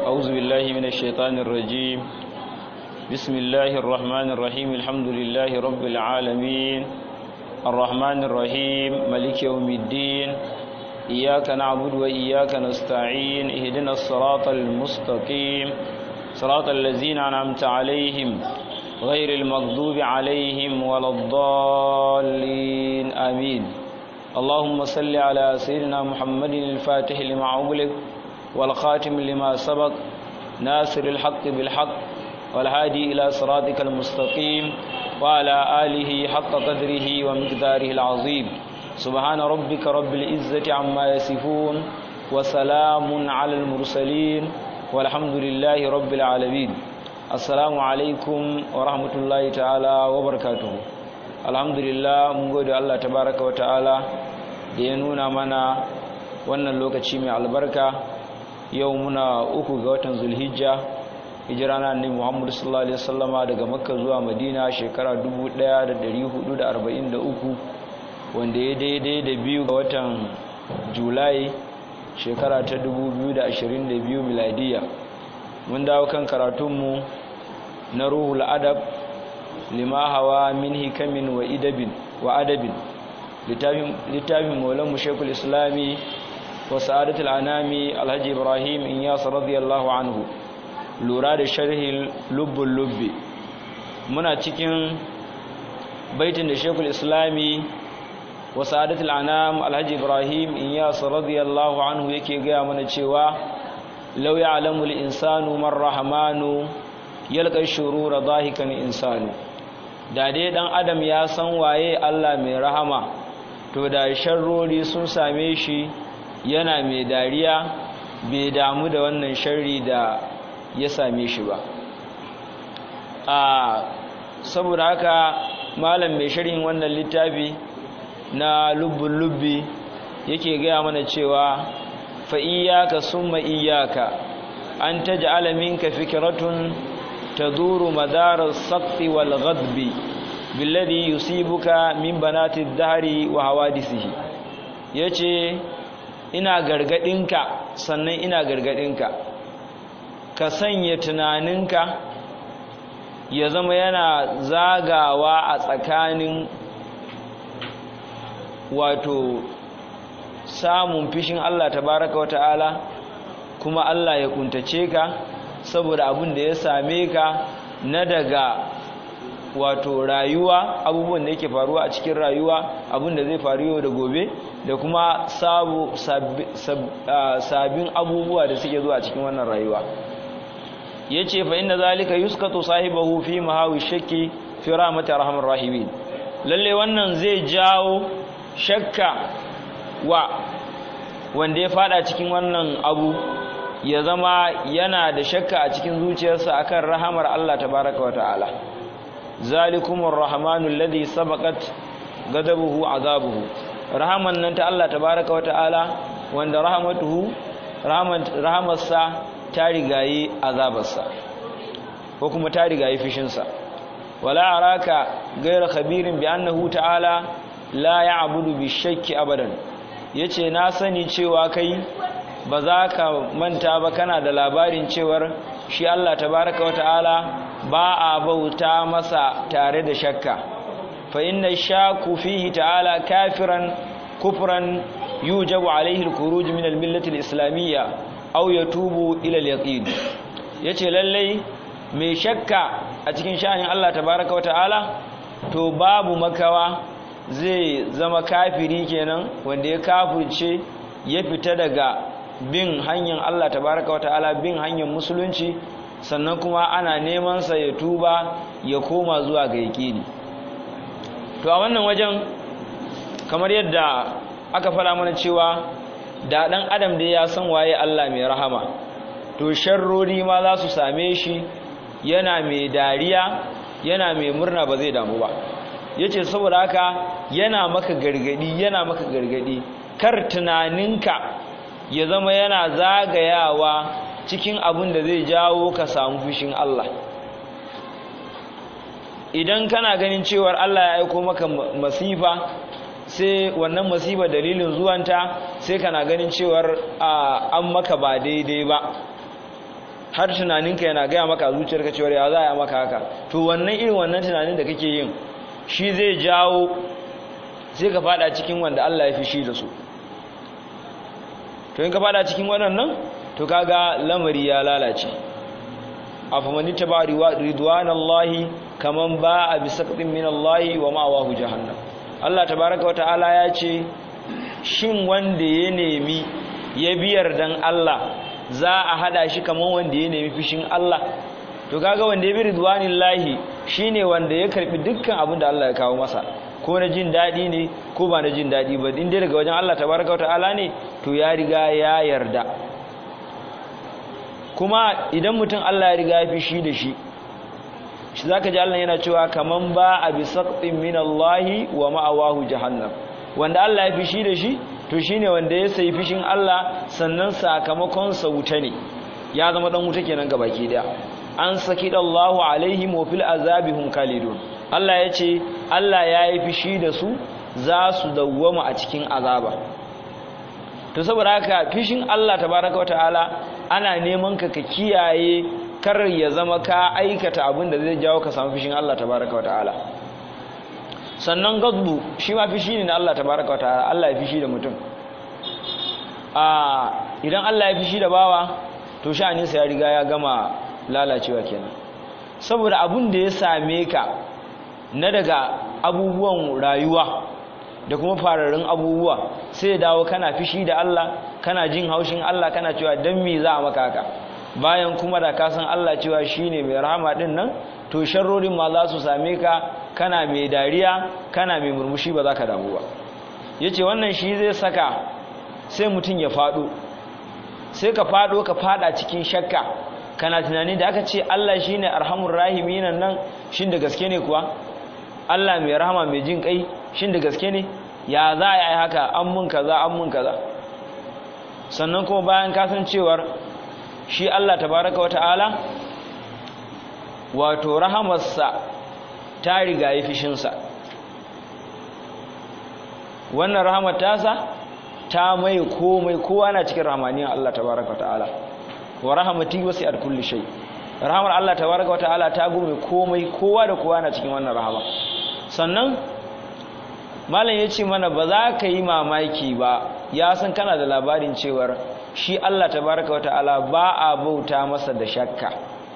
أعوذ بالله من الشيطان الرجيم بسم الله الرحمن الرحيم الحمد لله رب العالمين الرحمن الرحيم ملك يوم الدين إياك نعبد وإياك نستعين اهدنا الصراط المستقيم صراط الذين أنعمت عليهم غير المغضوب عليهم ولا الضالين آمين اللهم صل على سيدنا محمد الفاتح لما أغلق والخاتم لما سبق ناصر الحق بالحق والهادي إلى صراطك المستقيم وعلى آله حق قدره ومقداره العظيم سبحان ربك رب العزة عما يصفون وسلام على المرسلين والحمد لله رب العالمين السلام عليكم ورحمة الله تعالى وبركاته alhamdulillah mun gode Allah tabaraka wa ta'ala da ya nuna mana wannan lokaci mai albarka yau muna uku ga watan zulhijja hijira na annabi Muhammad sallallahu alaihi wasallama daga makka zuwa madina shekara 1443 wanda ya daidai da biyu ga watan julai shekara ta 2022 miladiya mun dawo kan karatunmu na ruhul adab lima hawa min hikamin wa idabin wa adabin littafin maulan shekul islami wa sa'adatul anami alhaji ibrahim inyas radiyallahu anhu lura da sharhi lubbul lubbi muna cikin baitin da shekul islami wa sa'adatul anam alhaji ibrahim inyas radiyallahu anhu yake gaya mana cewa law ya'lamu al-insanu man rahmanu yalqa shurura dhahikan insanu da dai dan adam ya san waye Allah mai rahama to da sharrori sun same shi yana mai dariya bai damu da wannan sharri da ya same shi ba a saboda haka malam mai sharhin wannan littafi na lubbun lubbi yake gaya mana cewa fa iyyaka summa iyyaka an taj'ala minka fikratun تدور مدار السقط والغضب بالذي يصيبك من بنات الدهر وحوادثه yace ina gargadinka sannan ina gargadinka ka sanya tunaninka ya zama yana zagawa a tsakanin wato samun fishin Allah tabaraka wa ta'ala kuma Allah ya kuntace ka saboda abin da ya same ka na daga wato rayuwa abubuwan da yake faruwa a cikin rayuwa abin da zai faru yau da gobe da kuma sabbin abubuwa da suke zuwa cikin wannan rayuwa ya ce fa inda zalika yuskatu sahibahu fi mahawi shakki fi rahmatar rahman rahimin lalle wannan zai jawo shakka wa wanda ya fada cikin wannan abu ya zama yana da shakka a cikin zuciyarsa akan rahamar Allah tabaraka wa ta'ala zalikumur rahmanul ladhi sabaqat ghadabuhu azabuhu rahaman nan ta Allah tabaraka wa ta'ala wanda rahmatuhu rahamarsa ta rigayi azabarsa ko kuma ta rigayi fishinsa wala araka ghayra khabirin bi annahu ta'ala la ya'budu bi shakki abadan yace na sani cewa kai ba za ka manta ba kana da labarin cewar shi Allah tabaraka wa ta'ala ba a bauta masa tare da shakka fa inna shaku fihi ta'ala kafiran kufran yujabu alaihi al-khuruj min al-millati al-islamiyya aw yatubu ila al-yaqin yace lallai mai shakka a cikin sha'anin Allah tabaraka wa ta'ala to babu makawa zai zama kafiri kenan wanda ya kafirce ya fita daga bin hanyar Allah tabaraka wata'ala bin hanyar musulunci sannan kuma ana neman sa ya tuba ya koma zuwa ga yaƙini to a wannan wajen kamar yadda aka fara mana cewa da dan adam da ya san waye Allah mai rahama to sharrori ma za su same shi yana mai dariya yana mai murna ba zai damu ba yace saboda haka yana maka gargadi yana maka gargadi kar tunaninka ya zama yana zagayawa cikin abin da zai jawo ka samu fushin Allah idan kana ganin cewar Allah ya aiko maka masifa sai wannan masifa dalilin zuwanta sai kana ganin cewar an maka ba daidai ba har tunaninka yana gaya maka zuciyarka cewa ya za a maka haka to wannan irin wannan tunanin da kake yin shi zai jawo sai ka fada cikin wanda Allah ya fi shi da su to in ka fada cikin waɗannan to kaga lamari ya lalace afamani taba ridwanallahi kaman ba a bisaqtin min Allah wa ma'awahu jahannam Allah tabaaraka wa ta'ala ya ce shin wanda ya nemi ya biyar dan Allah za a hada shi kaman wanda ya nemi fishin Allah to kaga wanda ya bi ridwanillahi shine wanda ya karbi dukkan abin da Allah ya kawo masa ko na jin dadi ne ko ba na jin dadi ba in dai daga wajen Allah tabaaraka wa ta'ala ne to ya riga ya yarda kuma idan mutum Allah ya riga ya fi shi da shi shi zaka ji Allah yana cewa kaman ba a bi saqtin min Allah wa ma'awahu jahannam wanda Allah ya fi shi da shi to shine wanda ya sayi fishin Allah sannan sakamakon sa wuta ne ya zama dan wuta kenan gabaki daya an saki Allahu alaihim wa fil azabihum khalidun Allah ya ce Allah ya yi fishi da su za su dawwama a cikin azaba to saboda haka fishin Allah tabaraka wa ta'ala ana neman ka ka kiyaye kar ya zama ka aikata abin da zai jawo ka samu fishin Allah tabaraka wa ta'ala sannan gadbu shi ma fishi ne na Allah tabaraka wa ta'ala Allah ya fishi da mutum a idan Allah ya fishi da bawa to sha'aninsa ya riga ya gama lalacewa kenan saboda abin da ya same ka na daga abubuwan rayuwa da kuma fararrun abubuwa sai dawo kana fishi da Allah kana jin haushin Allah kana cewa dan me za a maka haka bayan kuma da ka san Allah cewa shine mai rahama din nan to sharrorin ma za su same ka kana mai dariya kana mai murmushi ba za ka damu ba yace wannan shi zai saka sai mutum ya fado sai ka fado ka fada cikin shakka kana tunani da aka ce Allah shine arhamur rahimin nan shin da gaske ne kuwa Allah mai rahama mai jin kai shin da gaske ne ya za a yi haka an mun kaza an mun kaza sannan kuma bayan kasancewar shi Allah tabaraka wata'ala wato rahamarsa ta riga yi fishinsa wannan rahamar tasa ta mai komai kowa na cikin rahamaniyar Allah tabaraka wata'ala wa rahamati wasi'at kulli shay rahamar Allah tabaraka wata'ala ta gume komai kowa da kowa na cikin wannan rahama sannan malam ya ce mana ba za ka yi mamaki ba ya san kana da labarin cewar shi Allah tabaraka wata'ala ba a bauta masa da shakka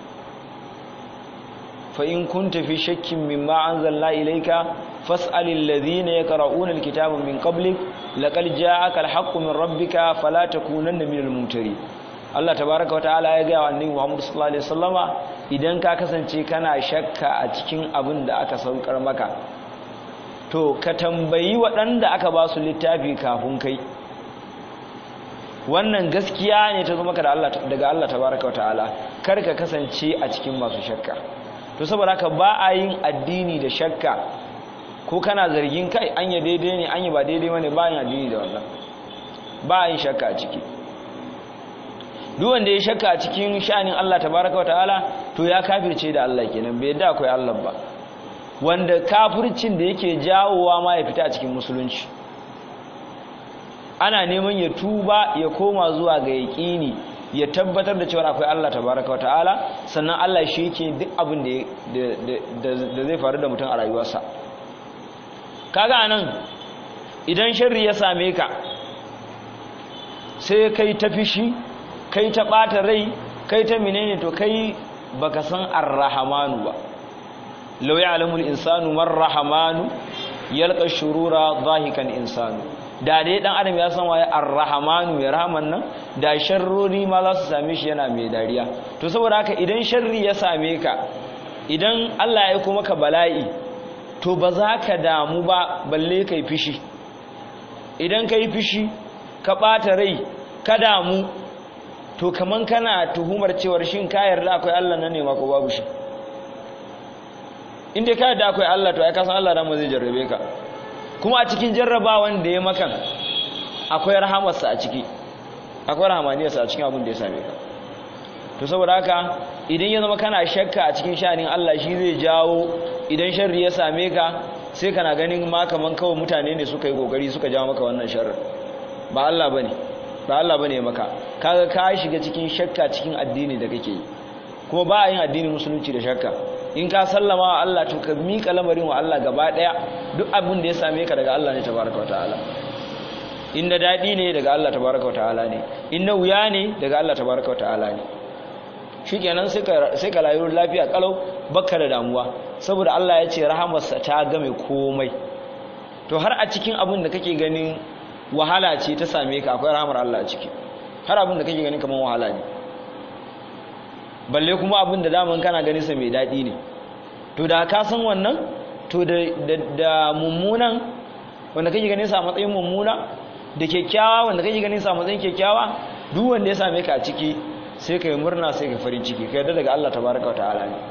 fa in kunta fi shakkin mimma anzalna ilayka fas'alil ladhina yaqra'una alkitaba min qablik laqad ja'aka alhaqqu min rabbika fala takunanna minal mumtarin Allah tabaraka wata'ala ya ga wa annabi Muhammad sallallahu alaihi wasallama idan ka kasance kana shakka a cikin abin da aka saukar maka to ka tambayi waɗanda aka ba su littafi kafin kai wannan gaskiya ne ta zama ka daga Allah tabaraka wata'ala kar ka kasance a cikin masu shakka to saboda haka ba a yin addini da shakka ko kana zargin kai an yi daidai ne an yi ba daidai bane ba yin addini da wannan ba a yin shakka a ciki duk wanda ya shakka a cikin sha'anin Allah tabaraka wata'ala to ya kafirce da Allah kenan bai yadda akwai Allah ba wanda kafircin da yake jawowa ma ya fita a cikin musulunci ana neman ya tuba ya koma zuwa ga yaƙini ya tabbatar da cewa akwai Allah tabaraka wa ta'ala sannan Allah shi yake duk abin da zai faru da mutum a rayuwarsa kaga anan idan sharri ya same ka sai kai ta fishi kai ta ɓata rai kai ta menene to kai baka san arrahamanu ba لو يعلم الإنسان ما الرحمن يلقى الشرور ضاحكا إنسان da dai dan adam ya san waye ar-rahmanu ya rahman nan da sharrori ma za su same shi yana mai dariya to saboda haka idan sharri ya same ka idan Allah ya kuma ka bala'i to ba za ka damu ba balle kai fishi idan kai fishi ka bata rai ka damu to kaman kana tuhumar cewar shin ka yarda akwai Allah nan ne ma ko babu shi inda ka da akwai Allah to ai ka san Allah dan zai jarrabe ka kuma a cikin jarrabawan da ya makan akwai rahamarsa a ciki akwai rahamaniyarsa a cikin abin da ya same ka to saboda haka idan ya zama kana shakka a cikin sha'anin Allah shi zai jawo idan sharri ya same ka sai kana ganin ma kaman kawai mutane ne suka yi kokari suka jawo maka wannan sharri ba Allah bane ba Allah bane maka kaga ka shiga cikin shakka cikin addini da kake yi kuma ba a yin addinin musulunci da shakka in ka sallama wa Allah to ka miƙa lamarin wa Allah gaba ɗaya duk abin da ya same ka daga Allah ne tabaraka wa ta'ala in na daɗi ne daga Allah tabaraka wa ta'ala ne in na wuya ne daga Allah tabaraka wa ta'ala ne shikenan sai ka sai ka rayu lafiya kalau bakka da damuwa saboda Allah ya ce rahamarsa ta game komai to har a cikin abin da kake ganin wahala ce ta same ka akwai rahamar Allah a ciki har abin da kake ganin kamar wahala ne balle kuma abin da daman kana ganin sa mai daɗi ne to da ka san wannan to da da mummunan wanda kake ganin sa a matsayin mummuna da kyakkyawa wanda kake ganin sa a matsayin kyakkyawa duk wanda ya same ka a ciki sai ka yi murna sai ka farin ciki ka yarda daga Allah tabaraka wa ta'ala ne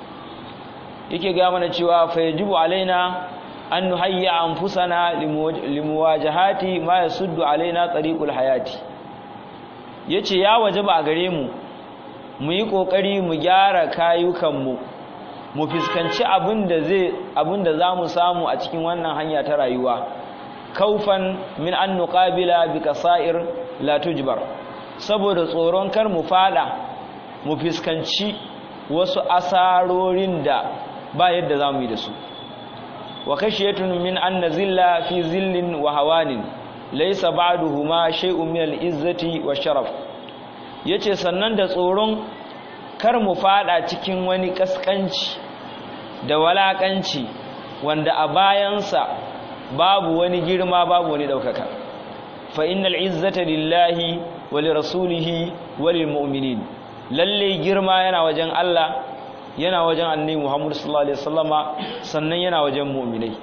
yake ga mana cewa fa yajibu alaina an nuhayya anfusana limuwajahati ma yasuddu alaina tariqul hayati yace ya wajaba a gare mu mu yi kokari mu gyara kayukanmu mu fiskanci abinda zai abinda zamu samu a cikin wannan hanya ta rayuwa kaufan min an nuqabila bi kasair la tujbar saboda tsoron kar mu fada mu fiskanci wasu asarorin da ba yadda zamu yi da su wa kashiyatun min an nazilla fi zillin wa hawanin laysa ba'duhuma shay'un min al-izzati wa sharaf yace sannan da tsoron kar mu fada cikin wani kaskanci da walakanci wanda a bayansa babu wani girma babu wani daukaka fa innal izzata lillahi wa lirasulihi wa lilmu'minin lalle girma yana wajen Allah yana wajen annabi Muhammad sallallahu alaihi wasallama sannan yana wajen mu'minai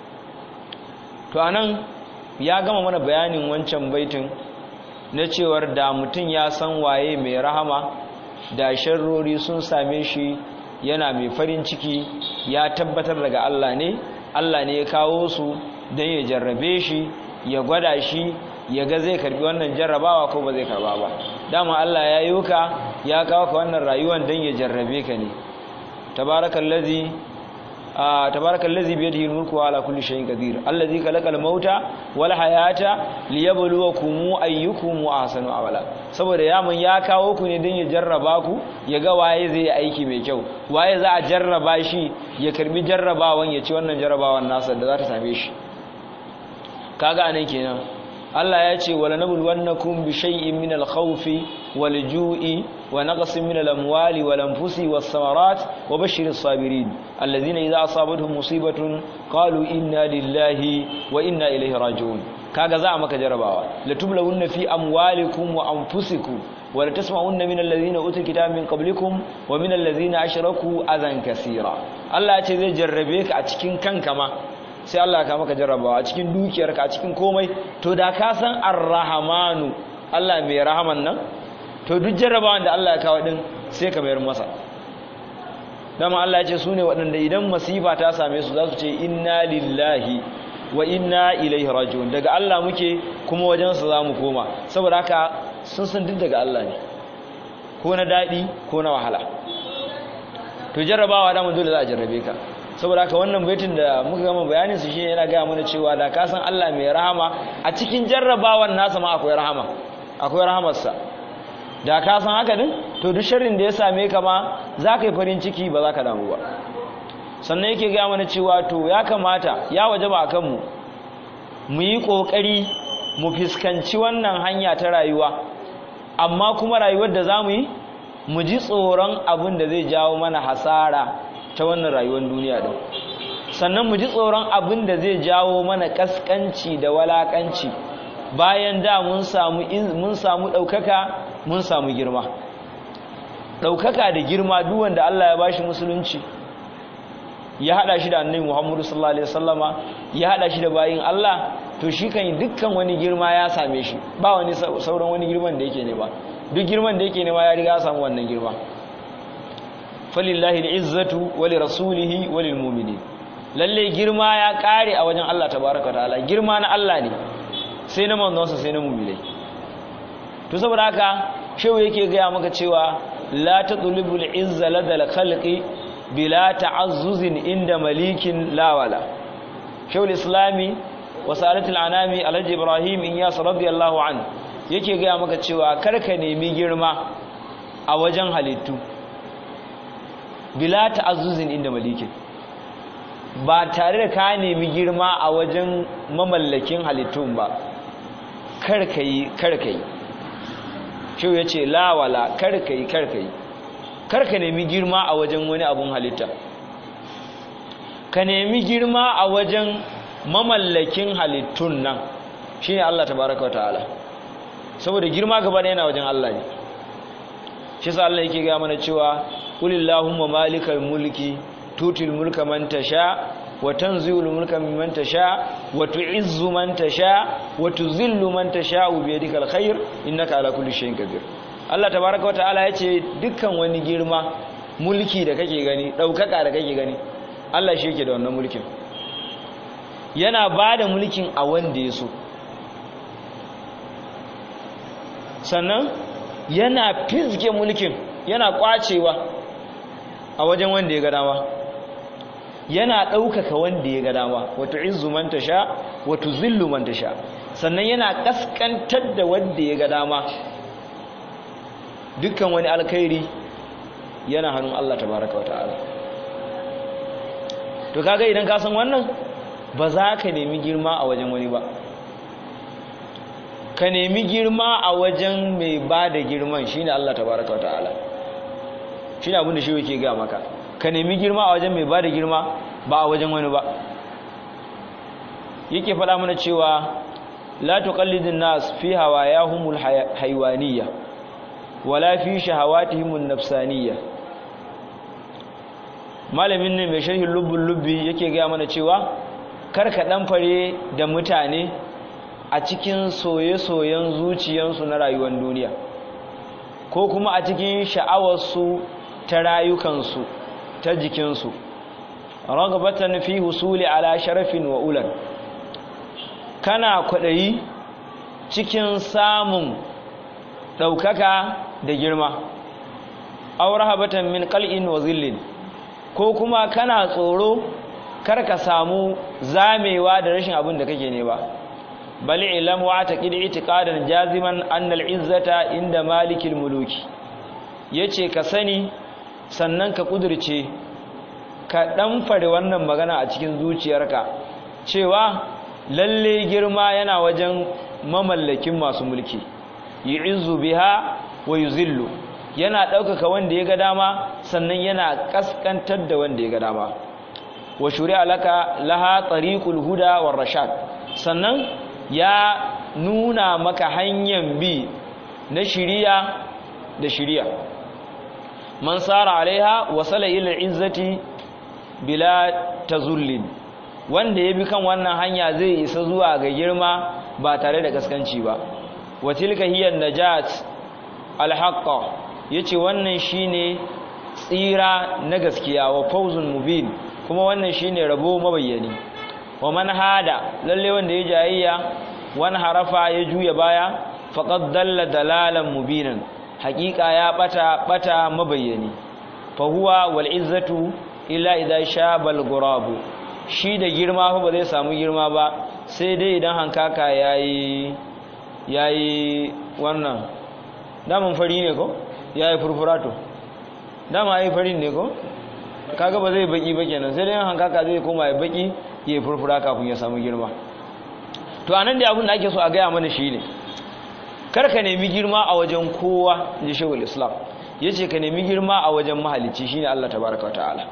to anan ya gama mana bayanin wancan baitin na cewar da mutum ya san waye mai rahama da sharrori sun same shi yana mai farin ciki ya tabbatar daga Allah ne Allah ne ya kawo su don ya jarrabe shi ya gwada shi ya ga zai karbi wannan jarrabawa ko ba zai karba ba dama Allah ya yi ka ya kawo ka wannan rayuwar don ya jarrabe ka ne tabarakallazi tabarakallazi bi yadihi al-mulku wa ala kulli shay'in qadir allazi khalaqal mauta wal hayata liyabluwakum ayyukum ahsanu amala saboda ya mun ya kawo ku ne don ya jarraba ku ya ga waye zai aiki mai kyau waye za a jarraba shi ya karbi jarrabawan ya ci wannan jarrabawan nasa da za ta same shi kaga anan kenan Allah ya ce wala nabluwannakum bi shay'in min al-khawfi wal-ju'i wa naqsin min al-amwali wal-anfusi was-samarat wa bashshiris sabirin alladhina idha asabatuhum musibatun qalu inna lillahi wa inna ilayhi raji'un kaga za a maka jarabawa la tublawunna fi amwalikum wa anfusikum wa la tasma'unna min alladhina utul kitaba min qablikum wa min alladhina ashraku adhan kaseera Allah ya ce zai jarrabe ka a cikin kanka ma sai Allah ka maka jarrabawa a cikin dukiyarka a cikin komai to da ka san ar-rahmanu Allah mai rahaman nan to duk jarrabawan da Allah ya kawo din sai ka mayar masa dama Allah ya ce su ne waɗanda idan masifa ta same su za su ce inna lillahi wa inna ilaihi raji'un daga Allah muke kuma wajensa za mu koma saboda haka sun san duk daga Allah ne ko na daɗi ko na wahala to jarrabawa da mun dole za a jarrabe ka saboda haka wannan baitin da muka gama bayanin su shine yana gaya mana cewa da ka san Allah mai rahama a cikin jarrabawan nasa ma akwai rahama akwai rahamarsa da ka san haka din to duk sharrin da ya same ka ma za ka yi farin ciki ba za ka damu ba sannan yake gaya mana cewa to ya kamata ya waje ba a kanmu mu yi ƙoƙari mu fuskanci wannan hanya ta rayuwa amma kuma rayuwar da za mu yi mu ji tsoron abin da zai jawo mana hasara ta wannan rayuwar duniya din sannan mu ji tsoron abin da zai jawo mana kaskanci da walakanci bayan da mun samu mun samu daukaka mun samu girma daukaka da girma duk wanda Allah ya bashi musulunci ya hada shi da annabi Muhammadu sallallahu alaihi wasallama ya hada shi da bayin Allah to shi kan dukkan wani girma ya same shi ba wani sauran wani girman da yake ne ba duk girman da yake ne ma ya riga ya samu wannan girma falillahi al'izzatu wali rasulihi walil mu'minin lalle girma ya kare a wajen Allah tabaraka ta'ala girma na Allah ne sai na manzonsa sai na mu'minai to saboda haka shehu yake gaya maka cewa la tatlubul izza ladal khalqi bila ta'azzuzin inda malikin lawala shehu islami wa salatul anami alhaji ibrahim inyas radiyallahu an yake gaya maka cewa karka nemi girma a wajen halittu bila ta'azzuzin inda malikin ba tare da ka nemi girma a wajen mamallakin halittun ba karka yi karka yi shi ya ce lawala karka yi karka yi karka nemi girma a wajen wani abun halitta ka nemi girma a wajen mamallakin halittun nan shi ne Allah tabaraka wa ta'ala saboda girma gaba da yana wajen Allah ne shi sa Allah yake gaya mana cewa qulillahumma malikal mulki tutil mulka man tasha wa tanzi'ul mulka mimman tasha wa tu'izzu man tasha wa tuzillu man tasha bi yadikal khair innaka ala kulli shay'in qadir Allah tabaraka wa ta'ala yace dukkan wani girma mulki da kake gani daukaka da kake gani Allah shi yake da wannan mulkin yana bada mulkin a wanda ya so sannan yana fizge mulkin yana kwacewa a wajen wanda ya ga dama yana ɗaukaka wanda ya ga dama wato izu man tasha wato zillu man tasha sannan yana kaskantar da wanda ya ga dama dukkan wani alkhairi yana hannun Allah tabaraka wa ta'ala to kaga idan ka san wannan ba za ka nemi girma a wajen wani ba ka nemi girma a wajen mai ba da girman shine Allah tabaraka wata'ala shine abin da shi yake ga maka ka nemi girma a wajen mai ba da girma ba a wajen wani ba yake faɗa mana cewa la tuqallidun nas fi hawayahumul haywaniyya wala fi shahawatihimun nafsaniyya malamin ne mai sharhin lubbul lubbi yake ga mana cewa kar ka dan fare da mutane a cikin soye-soyen zuciyansu na rayuwar duniya ko kuma a cikin sha'awarsu ta rayukansu ta jikinsu ragabatan fi husuli ala sharafin wa ulan kana kwaɗayi cikin samun ɗaukaka da girma aurahabatan min qal'in wa zillin ko kuma kana tsoro kar ka samu zamewa da rashin abin da kake ne ba bal ilam wa taqid itiqadan jaziman anna al-izzata inda malikil muluki yace ka sani sannan ka kudirce ka dan fare wannan magana a cikin zuciyarka cewa lalle girma yana wajen mamallakin masu mulki yu'izzu biha wa yuzillu yana ɗaukaka wanda ya ga dama sannan yana kaskantar da wanda ya ga dama wa shuri'a laka laha tariqul huda war rashad sannan ya nuna maka hanyar bi na shiriya da shiriya man sara alaiha wasala ila izzati bila tazullin wanda ya bi kan wannan hanya zai isa zuwa ga girma ba tare da kaskanci ba wa tilka hiya najat alhaqqa yace wannan shine tsira na gaskiya wa fawzun mubin kuma wannan shine rabo mabayyani wa man hada lalle wanda ya jayayya wani harafa ya juya baya faqad dalla dalalan mubinan haqiqa ya bata bata mabayyani fa huwa wal izzatu illa idha shabal gurabu shi da girma fa ba zai samu girma ba sai dai idan hankaka yayi yayi wannan daman fari ne ko yayi furfurato dama yayi farin ne ko kaga ba zai baki ba kenan sai dai hankaka zai koma ya baki ya furfura kafin ya samu girma to anan da abin da ake so a gaya mana shine kar ka nemi girma a wajen kowa ji shehul islam yace ka nemi girma a wajen mahalicci shine Allah tabaaraka ta'ala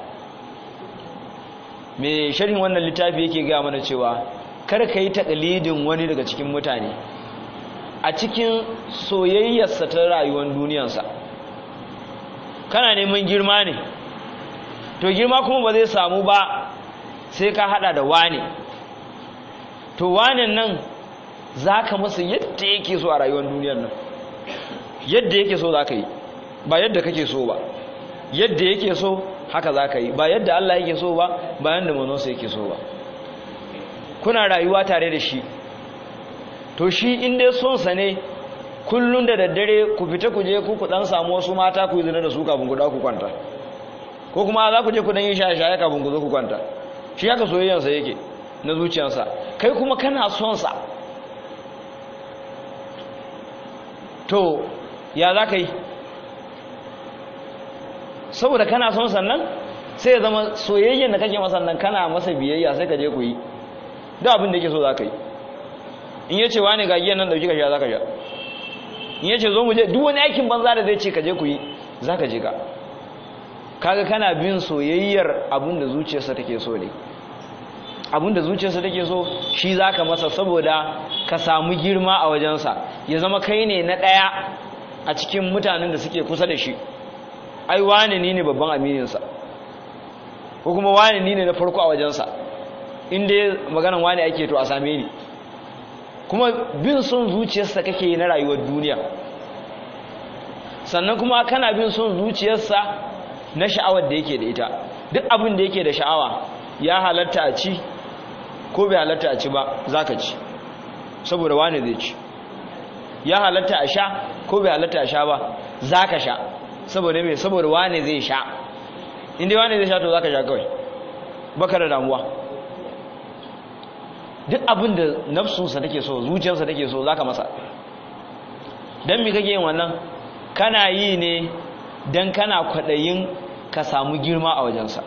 me sharhin wannan littafi yake gaya mana cewa kar ka yi taqlidin wani daga cikin mutane a cikin soyayyarsa ta rayuwar duniyarsa kana neman girma ne to girma kuma ba zai samu ba sai ka hada da wane to wanen nan za ka masa yadda yake so a rayuwar duniyar nan yadda yake so za ka yi ba yadda kake so ba yadda yake so haka za ka yi ba yadda Allah yake so ba ba yadda manonsa yake so ba kuna rayuwa tare da shi to shi inda sonsa ne kullum da daddare ku fita ku je ku ku dan samu wasu mata ku yi zina da su kafin ku ku kwanta ko kuma za ku je ku dan yi shaye-shaye kafin ku zo ku kwanta shi haka soyayyansa yake na zuciyarsa kai kuma kana son sa to ya za ka yi saboda kana son sannan sai ya zama soyayyen da kake masa nan kana masa biyayya sai ka je ku yi da abin da yake so za ka yi in ya ce wani gagiyan nan dauki ka sha za ka sha in ya ce zo mu je duk wani aikin banza da zai ce ka je ku yi za ka je ka kaga kana bin soyayyar abin da zuciyarsa take so ne abin da zuciyarsa take so shi za ka masa saboda ka samu girma a wajensa ya zama kai ne na ɗaya a cikin mutanen da suke kusa da shi ai wane ni ne babban amininsa ko kuma wane ni ne na farko a wajensa inda maganan wane ake to a same ni kuma bin son zuciyarsa kake yi na rayuwar duniya sannan kuma kana bin son zuciyarsa na sha'awar da yake da ita duk abin da yake da sha'awa ya halatta a ci ko bai halatta a ci ba za ka ci saboda wane zai ci ya halatta a sha ko bai halatta a sha ba za ka sha saboda mai saboda wane zai sha inda wane zai sha to za ka sha kawai baka da damuwa duk abin da nafsunsa take so zuciyarsa take so za ka masa don mi kake yin wannan kana yi ne don kana kwaɗayin ka samu girma a wajensa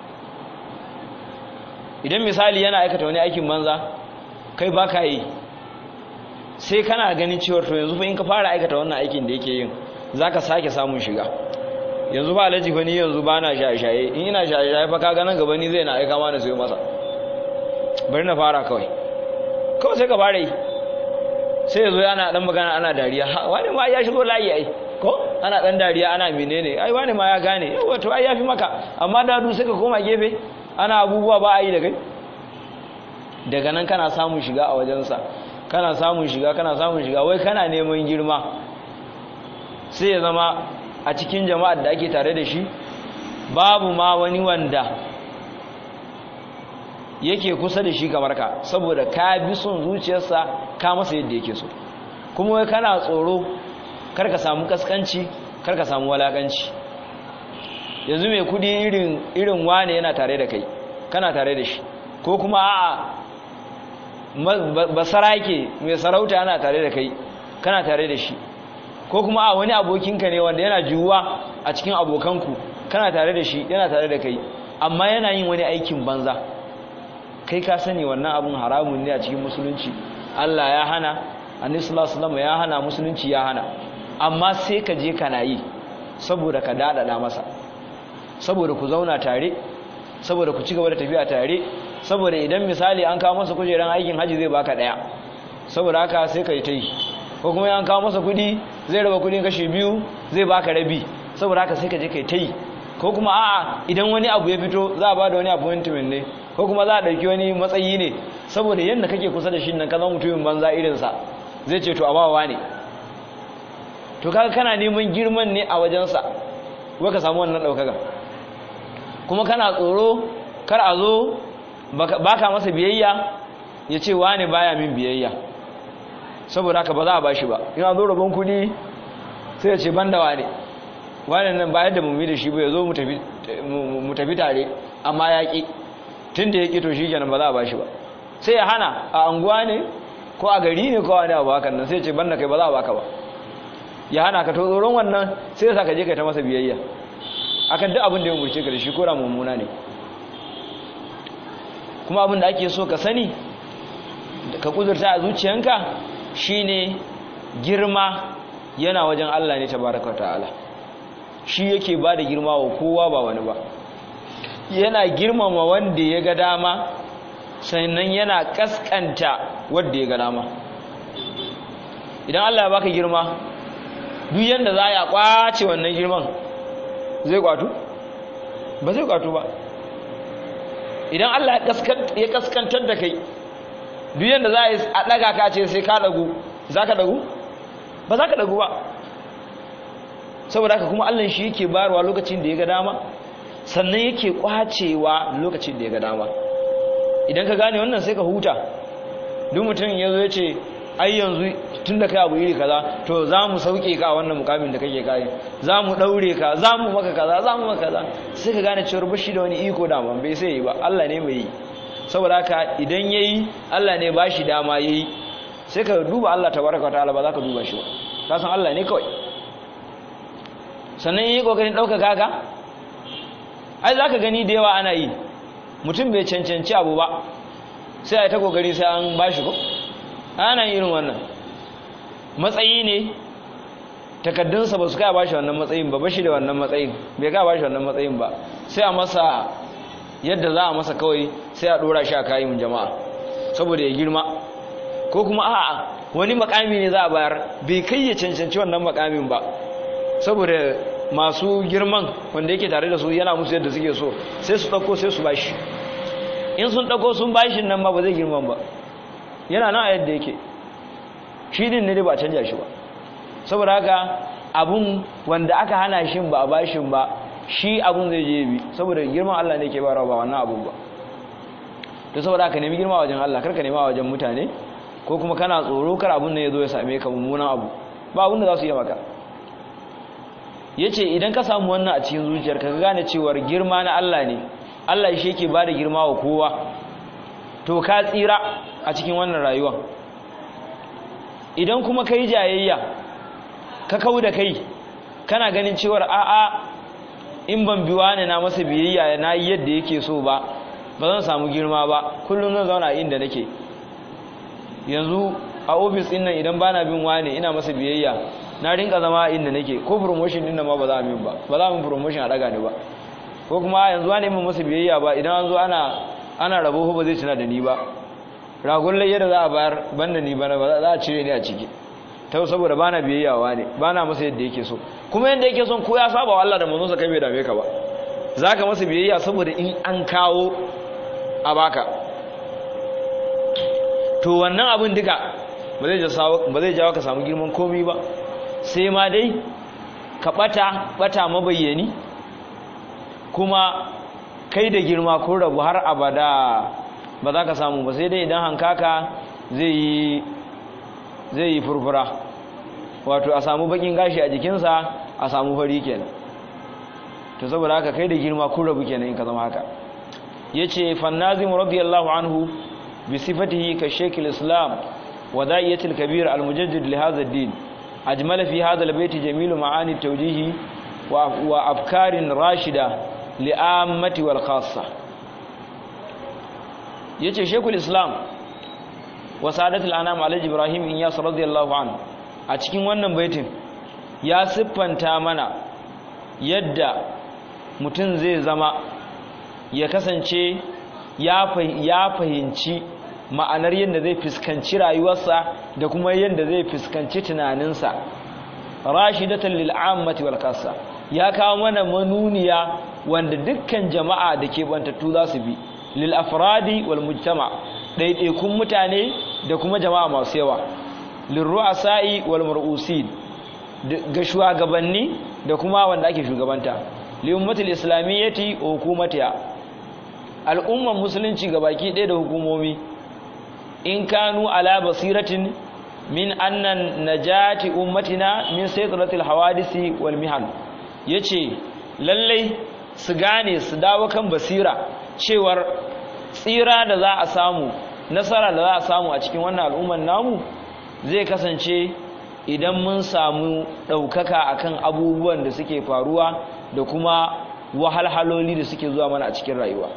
idan misali yana aikata wani aikin banza kai ba ka yi sai kana ganin cewar to yanzu fa in ka fara aikata wannan aikin da yake yin za ka sake samun shiga yanzu ba alaji fa ni yanzu ba na shaye-shaye in ina shaye-shaye fa ka ganin gaba ni zai na aika ma na sayo masa bari na fara kawai kawai sai ka fara yi sai ya zo ana dan magana ana dariya wani ma ya shigo layi ai ko ana dan dariya ana menene ai wani ma ya gane yawa to ai yafi maka amma da du sai ka koma gefe ana abubuwa ba a yi da kai daga nan kana samun shiga a wajensa kana samun shiga kana samun shiga wai kana neman girma sai ya zama a cikin jama'ar da ake tare da shi babu ma wani wanda yake kusa da shi kamar ka saboda ka bi son zuciyarsa ka masa yadda yake so kuma wai kana tsoro kar ka samu kaskanci kar ka samu walakanci yanzu mai kudi irin irin wane yana tare da kai kana tare da shi ko kuma a'a basarake mai sarauta yana tare da kai kana tare da shi ko kuma a wani abokinka ne wanda yana juwa a cikin abokanku kana tare da shi yana tare da kai amma yana yin wani aikin banza kai ka sani wannan abun haramun ne a cikin musulunci Allah ya hana annabi sallallahu alaihi ya hana musulunci ya hana amma sai ka je kana yi saboda ka dadada masa saboda ku zauna tare saboda ku ci gaba da tafiya tare saboda idan misali an kawo masa kujeran aikin haji zai baka daya saboda haka sai ka yi ta yi ko kuma an kawo masa kudi zai raba kudin kashi biyu zai baka rabi saboda haka sai ka je ka yi ta yi ko kuma a'a idan wani abu ya fito za a ba da wani appointment ne ko kuma za a ɗauki wani matsayi ne saboda yadda kake kusa da shi nan ka zama mutumin banza irinsa zai ce to a bawa ne to kaga kana neman girman ne a wajensa kuma ka samu wannan ɗaukaka kuma kana tsoro kar a zo baka masa biyayya ya ce wane baya min biyayya saboda haka ba za a bashi ba ina zo rabon kuɗi sai ya ce ban da wane wane nan bayan da mummi da shi ba ya zo mu tafi tare amma ya ƙi tun da ya ƙi to shi kenan ba za a bashi ba sai ya hana a anguwa ne ko a gari ne ko wani abu hakan nan sai ya ce ban da kai ba za a baka ba ya hana ka to tsoron wannan sai ya sa ka je kai ta masa biyayya akan duk abin da ya umurce ka da shi ko da mummuna ne kuma abin da ake so ka sani ka kudurta a zuciyanka shine girma yana wajen Allah ne tabaraka ta'ala shi yake ba da girma wa kowa ba wani ba yana girmama wanda ya ga dama sannan yana kaskanta wanda ya ga dama idan Allah ya baka girma duk yanda za ya kwace wannan girman zai kwatu ba zai kwatu ba idan Allah ya kaskantar da kai duk yanda za a daga ka ce sai ka dagu za ka dagu ba za ka dagu ba saboda haka kuma Allah shi yake barwa lokacin da ya ga dama sannan yake kwacewa lokacin da ya ga dama idan ka gane wannan sai ka huta duk mutum ya zo ya ce ai yanzu tun da kai abu iri kaza to za mu sauke ka a wannan mukamin da kake kai za mu daure ka za mu maka kaza za mu maka kaza sai ka gane cewar bashi da wani iko da ban bai sai yi ba Allah ne mai yi saboda haka idan yayi Allah ne ba shi dama yayi sai ka duba Allah tabaraka wa ta'ala ba za ka duba shi ba ka san Allah ne kawai sannan yi kokarin ɗaukaka ka ai za ka gani da yawa ana yi mutum bai cancanci abu ba sai a yi ta kokari sai an ba shi ko ana irin wannan matsayi ne takaddunsa ba su kai ba shi wannan matsayin ba ba shi da wannan matsayin bai kai ba shi wannan matsayin ba sai a masa yadda za a masa kawai sai a dora shi a kayan jama'a saboda ya girma ko kuma a'a wani makami ne za a bayar bai kai ya cancanci wannan makamin ba saboda masu girman wanda yake tare da su yana musu yadda suke so sai su ɗauko sai su bashi in sun ɗauko sun bashi nan ma ba zai girman ba yana nan a yadda yake shi din ne ba canja shi ba saboda haka abun wanda aka hana shi ba a bashin ba shi abun zai je bi saboda girman Allah ne ke barawa ba wannan abun ba to saboda haka nemi girma wajen Allah karka nema wajen mutane ko kuma kana tsoro kar abun ne ya zo ya same ka mummunan abu ba abun da za su yi maka yace idan ka samu wannan a cikin zuciyarka ka gane cewa girma na Allah ne Allah shi yake bada girma wa kowa to ka tsira a cikin wannan rayuwa idan kuma kai jayayya ka kau da kai kana ganin cewar a'a in ban biwa ne na masa biyayya na yi yadda yake so ba ba zan samu girma ba kullum zan zauna inda nake yanzu a ofis ɗin nan idan bana bin wane ina masa biyayya na rinka zama inda nake ko promotion din nan ma ba za a min ba ba za a min promotion a daga ni ba ko kuma yanzu wani min masa biyayya ba idan an zo ana ana rabo ba zai tuna da ni ba ragon layya da za a bayar banda ni bana ba za a cire ni a ciki ta saboda bana biyayya wa ne bana masa yadda yake so kuma yadda yake son ko ya saba wa Allah da manzon sa kai bai dame ka ba zaka masa biyayya saboda in an kawo a baka to wannan abin duka ba zai jawo ka samu girman komi ba sai ma dai ka bata bata mabayyani kuma kai da girma ko rabu har abada ba za ka samu ba sai dai idan hankaka zai yi zai yi furfura wato a samu bakin gashi a jikinsa a samu fari kenan to saboda haka kai da girma ko rabu kenan in ka zama haka yace fannazim radiyallahu anhu bi sifatihi ka shaykh islam wa da'iyatul kabir al-mujaddid li hadha ad-din أجمل في هذا البيت جميل معاني التوجيه وأفكار راشدة لآمة والخاصة يتي شيخ الإسلام وسعادة الأنام على إبراهيم إنياس رضي الله عنه أتكين wannan baitin ya siffanta mana yadda mutum zai zama ya kasance ya fahimci ma'anar yadda zai fuskanci rayuwarsa da kuma yadda zai fuskanci tunaninsa rashidatan lil ammati wal kassa ya kawo mana manuniya wanda dukkan jama'a da ke bantattu za su bi lil afradi wal mujtama ɗaiɗaikun mutane da kuma jama'a masu yawa lil ru'asa'i wal mar'usin ga shugabanni da kuma wanda ake shugabanta li ummatil islamiyyati wa hukumatiha al'umman musulunci gabaki ɗaya da hukumomi in kanu ala basiratin min annan najati ummatina min saytratil hawadisi wal mihan yace lallai su gane su dawo kan basira cewar tsira da za a samu nasara da za a samu a cikin wannan al'umman namu zai kasance idan mun samu ɗaukaka akan abubuwan da suke faruwa da kuma wahalhaloli da suke zuwa mana a cikin rayuwa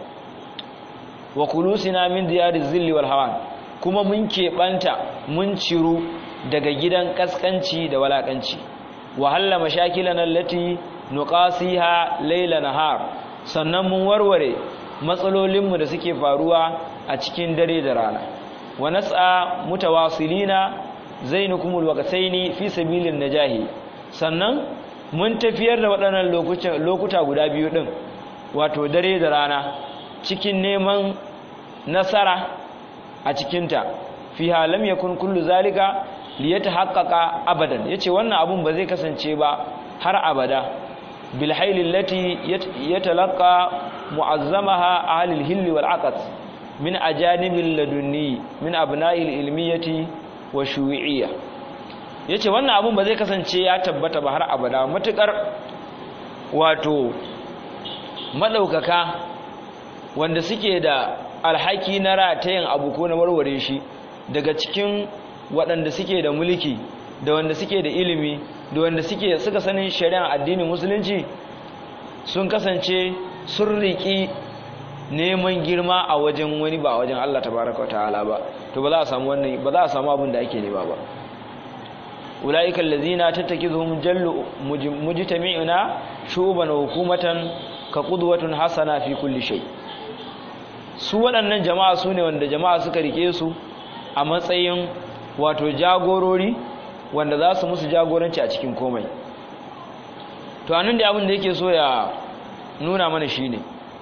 wa kulusina min diyariz zilli wal hawan kuma mun keɓanta mun ciru daga gidan ƙasƙanci da walaƙanci wahalla mashakilan allati nuqasiha layla nahar sannan mun warware matsalolinmu da suke faruwa a cikin dare da rana wa nas'a mutawasilina zainukumul waqtaini fi sabilin najahi sannan mun tafiyar da waɗannan lokuta guda biyu din wato dare da rana cikin neman nasara a cikinta fiha lam yakun kullu zalika liyatahaqqaqa abadan yace wannan abun ba zai kasance ba har abada bil hayl allati yatalaqa mu'azzamaha ahli al-hill wal aqd min ajanibil ladunni min abna'il ilmiyati wa shu'iyya yace wannan abun ba zai kasance ya tabbata ba har abada matukar wato madaukaka wanda suke da alhaki na ratayin abu ko na warware shi daga cikin waɗanda suke da mulki da wanda suke da ilimi da wanda suke suka sanin shari'ar addinin musulunci sun kasance sun riƙi neman girma a wajen wani ba wajen Allah tabaraka ta'ala ba to ba za a samu wannan ba za a samu abin da ake nema ba ulaika allazina tattakizuhum jallu mujtami'una shuban wa hukumatan ka qudwatun hasana fi kulli shay su waɗannan jama'a su ne wanda jama'a suka rike su a matsayin wato jagorori wanda za su musu jagoranci a cikin komai to anan da abin da yake so ya nuna mana shine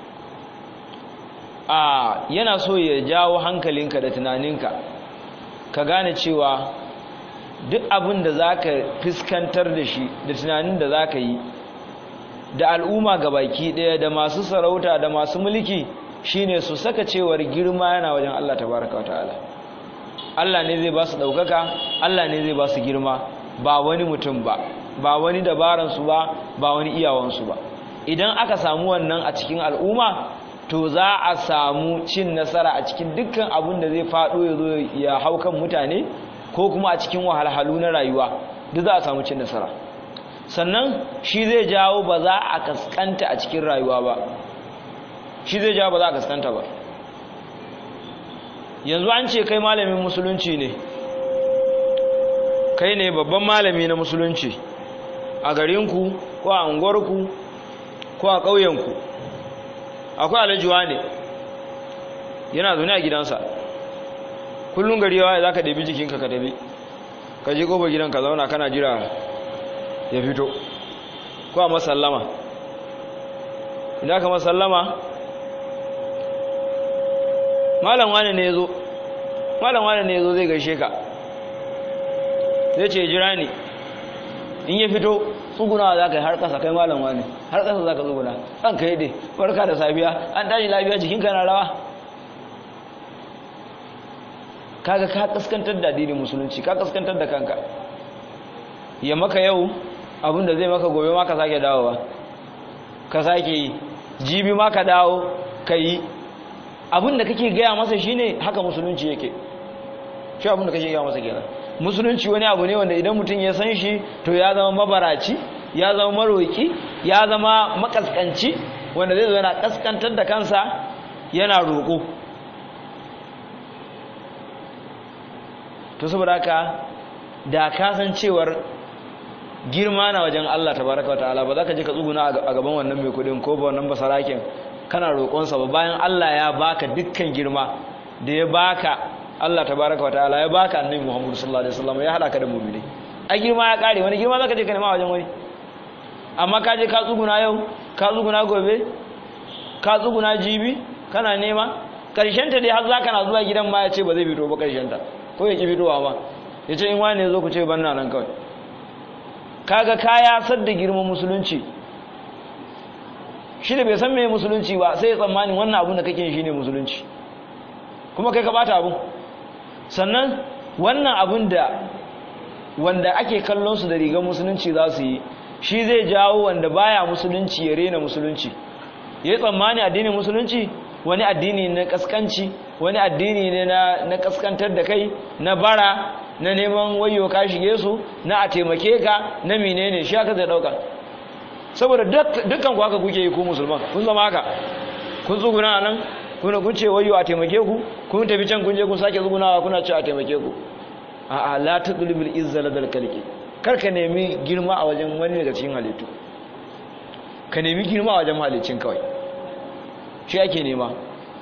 a yana so ya jawo hankalinka da tunaninka ka gane cewa duk abin da za ka fuskantar da shi da tunanin da za ka yi da al'umma ga baki ɗaya da masu sarauta da masu mulki shine su saka cewar girma yana wajen Allah tabaraka wa ta'ala Allah ne zai ba su ɗaukaka Allah ne zai ba su girma ba wani mutum ba ba wani dabaransu ba ba wani iyawansu ba idan aka samu wannan a cikin al'umma to za a samu cin nasara a cikin dukkan abin da zai faɗo ya zo ya hau kan mutane ko kuma a cikin wahalhalu na rayuwa duk za a samu cin nasara sannan shi zai jawo ba za a kaskanta a cikin rayuwa ba shi zai jawo ba za a kaskanta ba yanzu an ce kai malamin musulunci ne kai ne babban malami na musulunci a garinku ko a unguwarku ko a ƙauyenku akwai alajuwa ne yana zaune a gidansa kullum gari yawa za ka ɗabi jikinka ka tabi ka je ƙofar gidan ka zauna kana jira ya fito ko a masallama idan ka masallama malam wane ne ya zo malam wane ne ya zo zai gaishe ka zai ce jira ne in ya fito tsugunawa za ka yi har ƙasa kai malam wane har ƙasa za ka tsuguna ɗan ka yi dai barka da safiya an tashi lafiya jikinka na rawa kaga ka kaskantar da addinin musulunci ka kaskantar da kanka ya maka yau abinda zai maka gobe ma ka sake dawowa ka sake yi jibi ma ka dawo ka yi abinda kake gaya masa shine haka musulunci yake shi abinda kake gaya masa kenan musulunci wani abu ne wanda idan mutum ya san shi to ya zama mabaraci ya zama maroki ya zama makaskanci wanda zai zo yana kaskantar da kansa yana roƙo to saboda haka da kasancewar girma na wajen Allah tabaraka wataala ba za ka je ka tsuguna a gaban wannan mai kudin ko ba wannan basarakin kana roƙonsa ba bayan Allah ya baka dukkan girma da ya baka Allah tabaraka wataala ya baka annabi Muhammad sallallahu alaihi wasallam ya hada ka da mu'mini a girma ya kare wani girma zaka je ka nema wajen wani amma ka je ka tsuguna yau ka tsuguna gobe ka tsuguna jibi kana nema karshen ta dai har zaka na zuwa gidan ma ya ce ba zai fito ba karshen ta ko ya ki fitowa ba ya ce in wani ya zo ku ce ban nan kawai kaga kaya sadda girman musulunci shi da bai san me musulunci ba sai ya tsammanin wannan abun da kake shi ne musulunci kuma kai ka bata abun sannan wannan abun da wanda ake kallon su da rigar musulunci za su yi shi zai jawo wanda baya musulunci ya rena musulunci ya yi tsammani addinin musulunci wani addini na kaskanci wani addini ne na kaskantar da kai na bara na neman wayo ka shige su na a taimake ka na menene shi aka zai dauka saboda dukkan ku haka kuke yi ku musulman kun zama haka kun tsuguna nan kuna kun ce wayo a taimake ku kun tafi can kun je kun sake tsugunawa kuna ce a taimake ku a a la tadlibul izza ladal kalki kar ka nemi girma a wajen wani daga cikin halittu ka nemi girma a wajen halicin kawai shi ake nema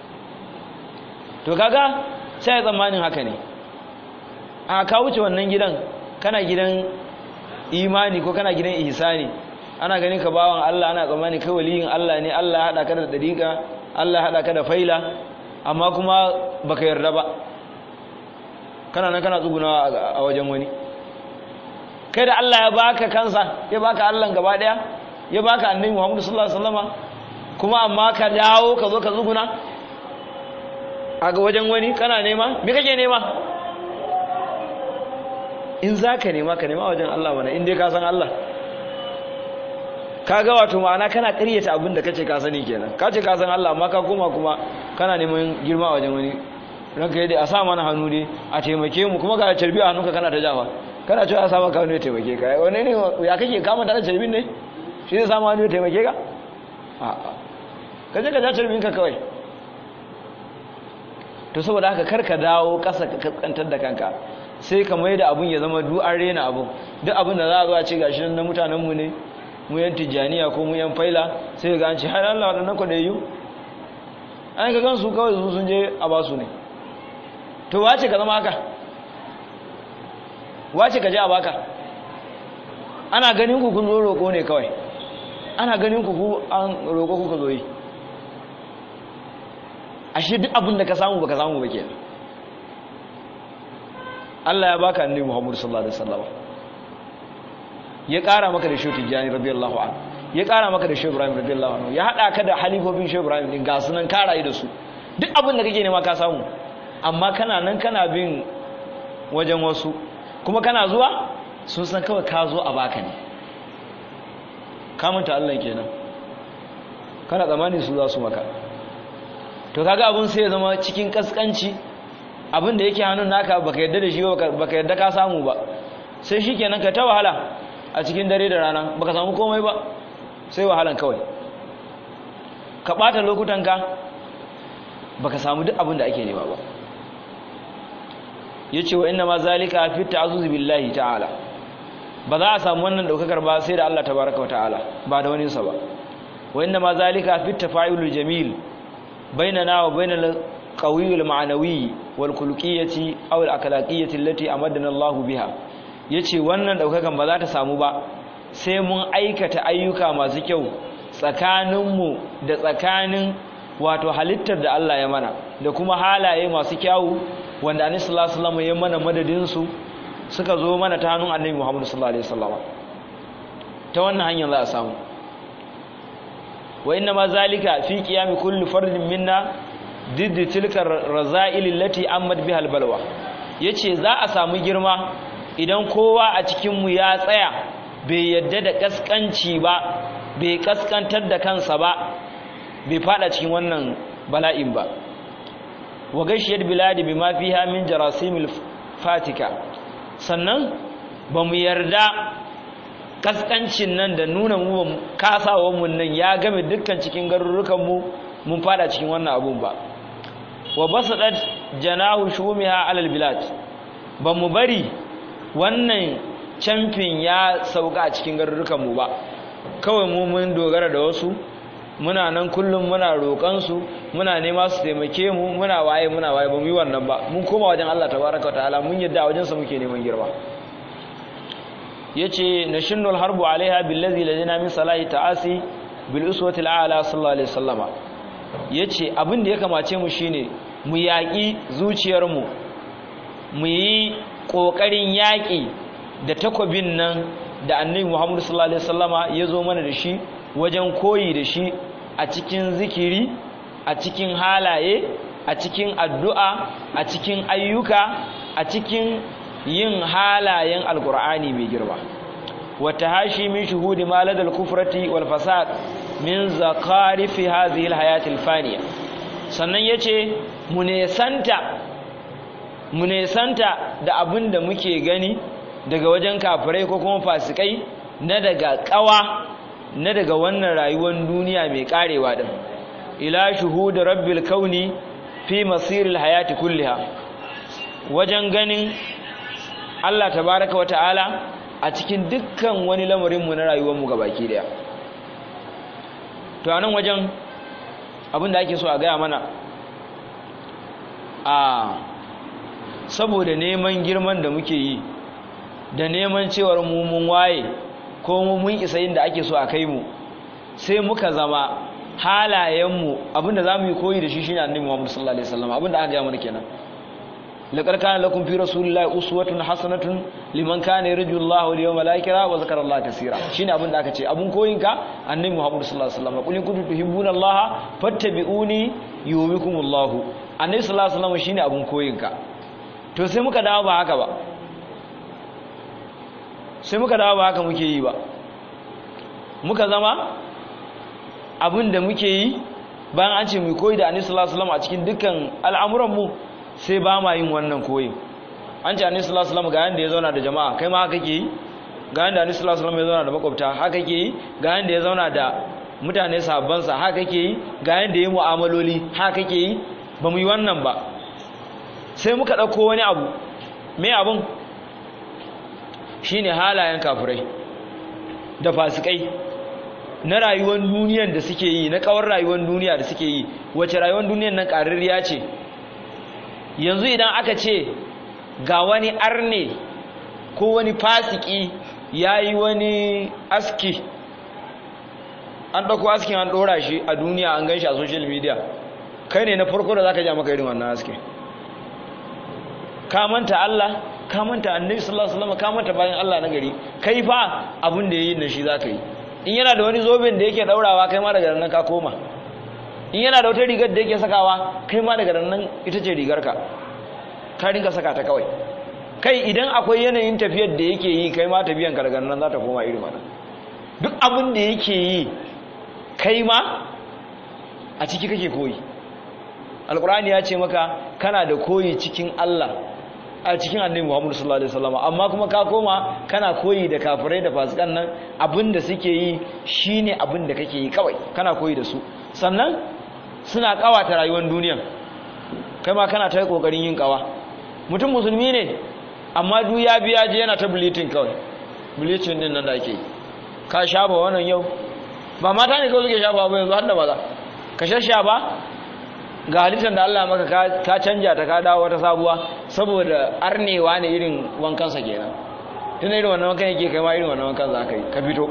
to kaga sai tsammanin haka ne a ka wuce wannan gidan kana gidan imani ko kana gidan ihsani ana ganin ka bawan Allah ana tsammani kai waliyin Allah ne Allah ya hada ka da dariqa Allah ya hada ka da faila amma kuma baka yarda ba kana nan kana tsuguna a wajen wani kai da Allah ya baka kansa ya baka Allah gaba daya ya baka annabi Muhammad sallallahu alaihi wasallama kuma amma ka dawo ka zo ka tsuguna a ga wajen wani kana nema me kake nema in za ka nema ka nema wajen Allah mana in dai ka san Allah ka ga wato ma'ana kana ƙaryata abin da kace ka sani kenan ka ce ka san Allah amma ka koma kuma kana neman girma wajen wani ranka yadda a sa mana hannu ne a taimake mu kuma ga carbi a hannunka kana ta jawa kana cewa ya samu kawai ne taimake ka wani ne ya kake kama da carbin ne shi zai samu wani taimake ka a'a ka je ka ja carbin ka kawai to saboda haka kar ka dawo ƙasa ka kaskantar da kanka sai ka mai da abun ya zama du'an rena abun duk abin da za a zo a ce gashi nan na mutanenmu ne mu yan tijjaniya ko mu yan faila sai ga an ce har Allah waɗannan kwaɗayyu an ka gansu kawai su sun je a basu ne to wace ka zama haka wace ka je a baka ana ganin ku kun zo roƙo ne kawai ana ganin ku ku an roƙo kuka zo yi ashe duk abin da ka samu baka samu ba kenan Allah ya baka annabi Muhammad sallallahu alaihi wasallam ya ƙara maka da Shehu Tijjani radiyallahu anhu ya ƙara maka da Shehu Ibrahim radiyallahu anhu ya hada ka da halifofin Shehu Ibrahim din ga sunan ka rayu da su duk abin da kake nema ka samu amma kana nan kana bin wajen wasu kuma kana zuwa sun san kawai ka zo a baka ne ka manta Allah kenan kana tsammani su za su maka to kaga abun sai ya zama cikin kaskanci abin da yake hannun naka baka yadda da shi ba baka yadda ka samu ba sai shikenan ka ta wahala a cikin dare da rana baka samu komai ba sai wahalan kawai ka bata lokutan ka baka samu duk abin da ake nema ba yace wa inna ma zalika fi ta'azzuz billahi ta'ala ba za a samu wannan daukakar ba sai da Allah tabaaraka wa ta'ala ba da wani sa ba wa inna ma zalika fi tafa'ilul jamil bainana wa bainal qawiyul ma'nawi wal khuluqiyyati aw al akhlaqiyyati allati amadana Allah biha yace wannan daukakan ba za ta samu ba sai mun aikata ayyuka masu kyau tsakaninmu da tsakanin wato halittar da Allah ya mana da kuma halaye masu kyawu wanda annabi sallallahu alaihi wasallam ya mana madadin su suka zo mana ta hannun annabi Muhammad sallallahu alaihi wasallam ta wannan hanyar za a samu wa inna ma zalika fi qiyami kulli fardin minna diddi tilka raza'il allati amad biha albalwa yace za a samu girma idan kowa a cikin mu ya tsaya bai yadda da kaskanci ba bai kaskantar da kansa ba bai fada cikin wannan bala'in ba wa gashiyar biladi bima fiha min jarasimil fatika sannan ba mu yarda kaskancin nan da nuna mu kasawar mu nan ya game dukkan cikin garurukan mu mun fada cikin wannan abun ba wa basadat janahu shumiha alal bilad ba mu bari wannan camfin ya sauka a cikin garurukan mu ba kawai mu mun dogara da wasu muna nan kullum muna roƙansu muna nema su taimake mu muna waye muna waye ba mu yi wannan ba mun koma wajen Allah tabaraka ta'ala mun yadda wajen sa muke neman girma yace nashinnul harbu alaiha billazi ladina min salahi ta'asi bil uswati al'ala sallallahu alaihi wasallama yace abin da ya kamace mu shine mu yaƙi zuciyar mu mu yi ƙoƙarin yaƙi da takwabin nan da annabi Muhammad sallallahu alaihi wasallama ya zo mana da shi wajen koyi da shi a cikin zikiri a cikin halaye a cikin addu'a a cikin ayyuka a cikin yin halayen alkur'ani mai girma wata hashi min shuhudi maladal kufrati wal fasad min zakarifi hadhihi alhayatil faniya sannan yace mu nesanta mu nesanta da abin da muke gani daga wajen kafirai ko kuma fasikai na daga kawa na daga wannan rayuwar duniya mai karewa din ila shuhudu rabbil kauni fi masiril hayati kulliha wajen ganin Allah tabaraka wata'ala a cikin dukkan wani lamarin mu na rayuwar mu gabaki daya to anan wajen abin da ake so a gaya mana a saboda neman girman da muke yi da neman cewar mu mun waye ko mu mun isa inda ake so a kai mu sai muka zama halayenmu abinda za mu yi koyi da shi shine annabi Muhammad sallallahu alaihi wasallam abinda aka gaya mana kenan laqad kana lakum fi rasulillahi uswatun hasanatun liman kana yarju Allah wal yawmal akhir wa zakara Allah kaseera shine abinda aka ce abun koyinka annabi Muhammad sallallahu alaihi wasallam qul in kuntum tuhibbuna Allah fattabi'uni yuhibbukumullah annabi sallallahu alaihi wasallam shine abun koyinka to sai muka dawo ba haka ba sai muka dawo ba haka muke yi ba muka zama abin da muke yi bayan an ce mu koyi da annabi sallallahu alaihi wasallam a cikin dukkan al'amuran mu sai ba ma yin wannan koyin an ce annabi sallallahu alaihi wasallam ga yanda ya zauna da jama'a kai ma haka ke yi ga yanda annabi sallallahu alaihi wasallam ya zauna da makwabta haka ke yi ga yanda ya zauna da mutane sahabban sa haka ke yi ga yanda ya mu'amaloli haka ke yi ba mu yi wannan ba sai muka dauko wani abu me abun shine halayen kafirai da fasikai na rayuwar duniyar da suke yi na kawar rayuwar duniya da suke yi wace rayuwar duniyar nan ƙararriya ce yanzu idan aka ce ga wani arne ko wani fasiki ya yi wani aski an ɗauko askin an ɗora shi a duniya an gan shi a social media kai ne na farko da za ka ja maka irin wannan aski ka manta Allah ka manta annabi sallallahu alaihi wasallam ka manta bayan Allah na gari kai fa abin da yayi da shi zaka yi in yana da wani zoben da yake daurawa kai ma daga nan ka koma in yana da wata rigar da yake sakawa kai ma daga nan ita ce rigarka ka rinka saka ta kawai kai idan akwai yanayin tafiyar da yake yi kai ma tafiyan ka daga nan za ta koma irin wannan duk abin da yake yi kai ma a ciki kake koyi alkur'ani ya ce maka kana da koyi cikin Allah a cikin annabi Muhammad sallallahu alaihi wasallam amma kuma ka koma kana koyi da kafirai da fasikan nan abinda suke yi shine abinda kake yi kawai kana koyi da su sannan suna kawata rayuwar duniya kai ma kana ta kokarin yin kawa mutum musulmi ne amma duk ya biya je yana ta bleaching kawai bleaching din nan da ake yi ka shafa wannan yau ba mata ne kawai suke shafa ba yanzu har da maza ka shashafa ga halittar da Allah maka ka canja ta ka dawo wata sabuwa saboda arnewa ne irin wankansa kenan tun irin wannan wankan yake kai ma irin wannan wankan za ka yi ka fito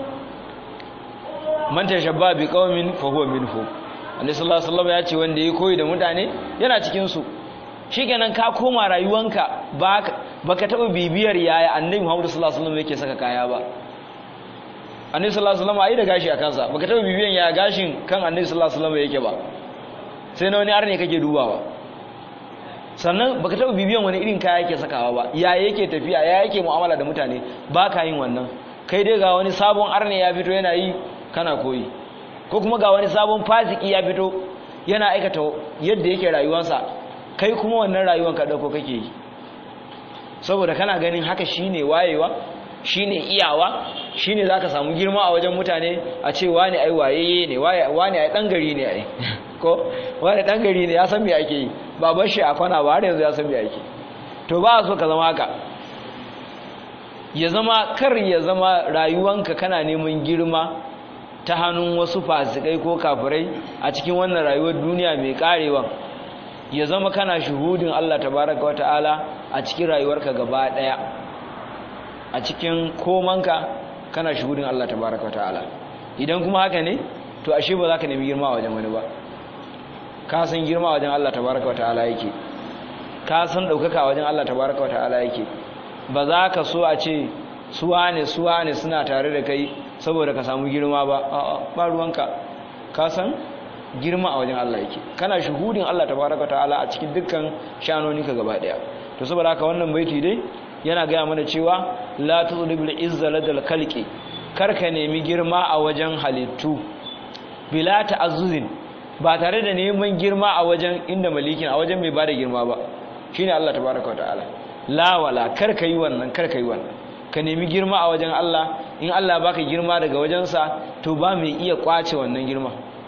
man tashabba bi qaumin fa huwa minhu annabi sallallahu alaihi wasallam ya ce wanda yayi koyi da mutane yana cikin su shikenan ka koma rayuwanka baka baka taba bibiyar yaya annabi Muhammad sallallahu alaihi wasallam yake saka kaya ba annabi sallallahu alaihi wasallam ai da gashi a kansa baka taba bibiyan yaya gashin kan annabi sallallahu alaihi wasallam yake ba sai na wani arne kake dubawa sannan baka taba bibiyan wani irin kaya yake sakawa ba ya yake tafiya ya yake mu'amala da mutane baka yin wannan kai dai ga wani sabon arne ya fito yana yi kana koyi ko kuma ga wani sabon fasiki ya fito yana aikata yadda yake rayuwarsa kai kuma wannan rayuwar ka dauko kake yi saboda kana ganin haka shine wayewa shine iyawa shine zaka samu girma a wajen mutane a ce wani ai wayeye ne wani ai dan gari ne ai ko wani dan gari ne ya san me ake yi ba bar shi a kwana ba har yanzu ya san me ake to ba so ka zama haka ya zama kar ya zama rayuwanka kana neman girma ta hannun wasu fasikai ko kafirai a cikin wannan rayuwar duniya mai karewa ya zama kana shuhudin Allah tabaraka wa ta'ala a cikin rayuwarka gaba daya a cikin komanka kana shuhudin Allah tabaraka wa ta'ala idan kuma haka ne to ashe ba za ka nemi girma a wajen wani ba ka san girma a wajen Allah tabaraka wa ta'ala yake ka san daukaka a wajen Allah tabaraka wa ta'ala yake ba za ka so a ce suwane suwane suna tare da kai saboda ka samu girma ba a'a ba ruwanka ka san girma a wajen Allah yake kana shuhudin Allah tabaraka ta'ala a cikin dukkan shanoninka gaba daya to saboda haka wannan baiti dai yana gaya mana cewa la tudribul izza ladal khalqi karka nemi girma a wajen halittu bila ta'azzuzin ba tare da neman girma a wajen inda malikin a wajen mai bada girma ba shine Allah tabaraka ta'ala la wala karka yi wannan karka yi wannan ka nemi girma a wajen Allah in Allah baka girma daga wajensa to ba mai iya kwace wannan girma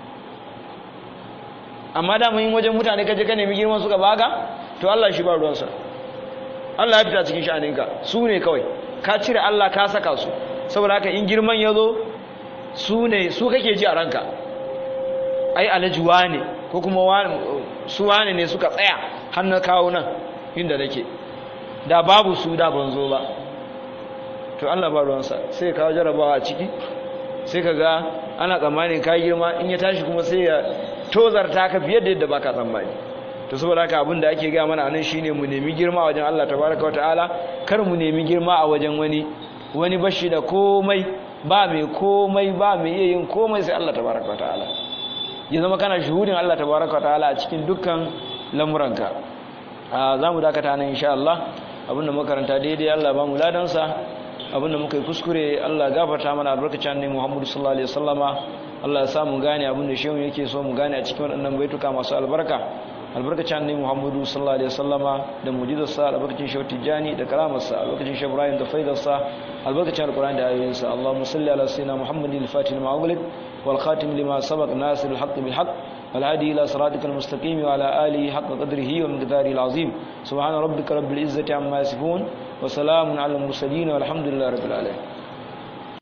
amma da mun wajen mutane kaje ka nemi girman suka baka to Allah shi ba ruwansa Allah ya fita cikin sha'aninka su ne kawai ka cire Allah ka saka su saboda haka in girman ya zo su ne su kake ji a ranka ai alajuwa ne ko kuma su wane ne suka tsaya har na kawo nan inda nake da babu su da ban zo ba to Allah ba ruwansa sai kawo jarabawa a ciki sai ka ga ana tsammanin ka girma in ya tashi kuma sai ya tozarta ka fiye da yadda baka tsammani to saboda haka abin da ake gaya mana anan shine mu nemi girma a wajen Allah tabaraka wataala kar mu nemi girma a wajen wani wani bashi da komai ba mai komai ba mai iya yin komai sai Allah tabaraka wataala ya zama kana shuhudin Allah tabaraka wataala a cikin dukkan lamuranka za mu dakata nan insha Allah abinda makaranta daidai Allah ba mu ladansa abinda muka yi kuskure Allah gafarta mana albarkacin ne Muhammadu sallallahu alaihi wasallama Allah ya sa mu gane abinda shehu yake so mu gane a cikin waɗannan baituka masu albarka albarkacin annabi Muhammadu sallallahu alaihi wasallama da mu'jizarsa albarkacin shehu Tijjani da karamarsa albarkacin shehu Ibrahim da faidarsa albarkacin alqur'ani da ayoyinsa Allahumma salli ala sayyidina Muhammadin al-fatih lima ughliq wal khatim lima sabaq nasir al-haqq bil haqq wal hadi ila siratikal mustaqim wa ala alihi haqqa qadrihi wa miqdarihi al-azim subhana rabbika rabbil izzati amma yasifun wa salamun ala al-mursalin walhamdulillahi rabbil alamin